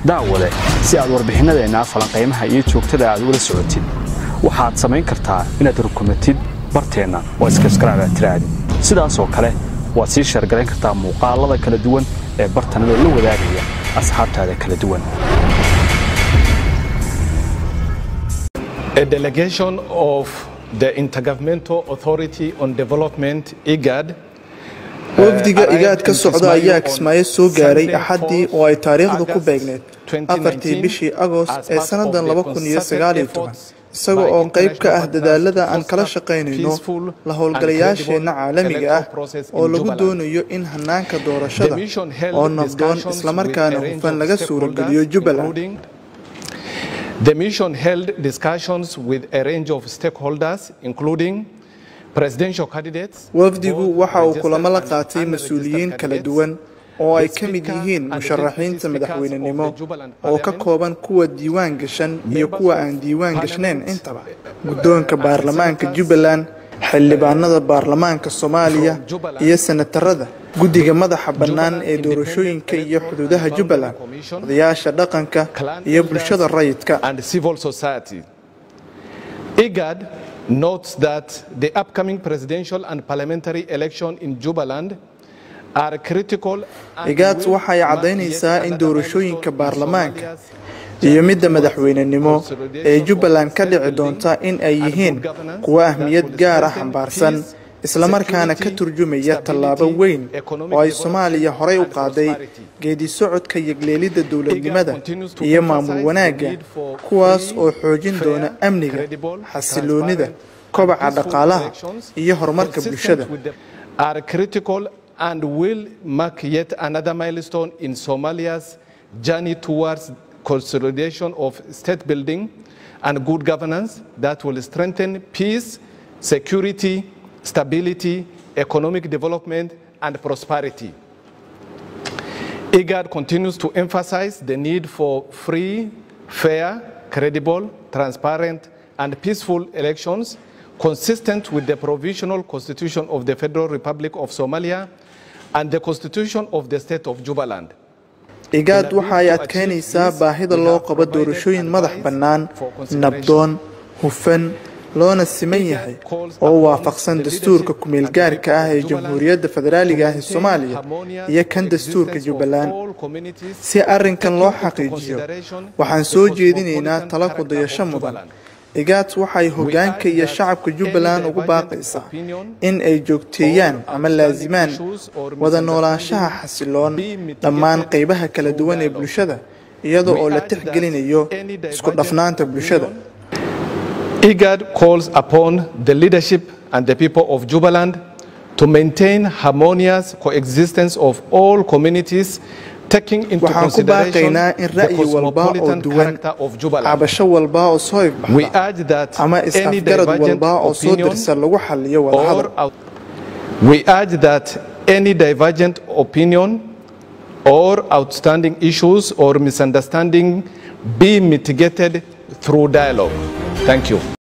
daawade si aad warbixinnadeennaa falanqaymaha iyo joogtada aad ugala socotid waxaad samayn kartaa inaad rukumatid barteenna oo iskaskaraabaad tiraahdi sidaasoo kale waad sii sheergarayn kartaa muuqaalada kala duwan ee bartanadoo la wadaagaya asxaabtaada kala duwan A delegation of the Intergovernmental Authority on Development, IGAD, wafdiga igaad ka socda ayaa kismaayo soo gaaray axaddii oo ay taariikhdu ku beegneed afartii bishii agost ee sannadan isaga oo qayb ka ah dadaalada aan kala shaqaynayno la howlgalayaasheenna caalamiga ah oo lagu doonayo in hanaanka doorashada oo nabdoon islamarkaana hufan laga suurageliyo jubbaland The mission held discussions with a range of stakeholders, including presidential candidates. wafdigu waxa uu kulamo la qaatay mas-uuliyiin kala duwan oo ay ka mid yihiin musharaxiinta madaxweynenimo oo ka kooban kuwa diiwaan gashan iyo kuwa aan diiwaan gashnayn intaba guddoonka baarlamaanka jubbaland xildhibaanada baarlamaanka soomaaliya iyo senatarada guddiga madaxa bannaan ee doorashooyinka iyo xuduudaha jubbaland odayaasha dhaqanka iyo bulshada rayidka and civil society. IGAD notes that the upcoming presidential and parliamentary election in Jubaland are critical and igaad will waxay mark caddaynaysaa yet in another doorashooyinka milestone in baarlamaanka Somalia's iyo midda madaxweynenimo ee jubbaland ka dhici doonta in ay yihiin kuwo ahmiyad gaar ah xambaarsan islamarkaana ka turjumaya tallaabo weyn oo ay soomaaliya horey u qaaday geedi socodka yegleelidda dowladnimada iyo maamul wanaagga kuwaas oo xoojin doona amniga xasiloonida kobaca dhaqaalaha iyo horumarka bulshada are critical and will mark yet another milestone in Somalia's journey towards consolidation of state building and good governance that will strengthen peace, security, stability, economic development, and prosperity. IGAD continues to emphasize the need for free, fair, credible, transparent, and peaceful elections consistent with the provisional constitution of the Federal Republic of Somalia and the constitution of the state of Jubaland. igaad waxa ay adkaynaysaa baahida loo qabo doorashooyin madax bannaan nabdoon hufan loona siman yahay oo waafaqsan dastuurka ku-meelgaarka ah ee jamhuuriyadda federaaliga ah ee soomaaliya iyo kan dastuurka jubbaland si arrinkan loo xaqiijiyo waxaan soo jeedinaynaa tala ku dayasho mudan igaad waxay hoggaanka iyo shacabka jubbaland ugu baaqaysaa in ay joogteeyaan ama laasimaan wada noolaanshaha xasiloon dhammaan qaybaha kala duwan ee bulshada iyada oo la tixgelinayo isku dhafnaanta bulshada IGAD calls upon the leadership and the people of Jubaland to maintain harmonious coexistence of all communities taking into waxaan ku consideration baaqaynaa in the ra'yi walba oo cosmopolitan duwan character of Jubaland. cabasho walba oo soo We ifbaxda urge that ama any is-afgarad divergent walba oo soo opinion dirsa lagu xaliyo wadahadal or out- we urge that any divergent opinion or outstanding issues or misunderstanding be mitigated through dialogue. Thank you.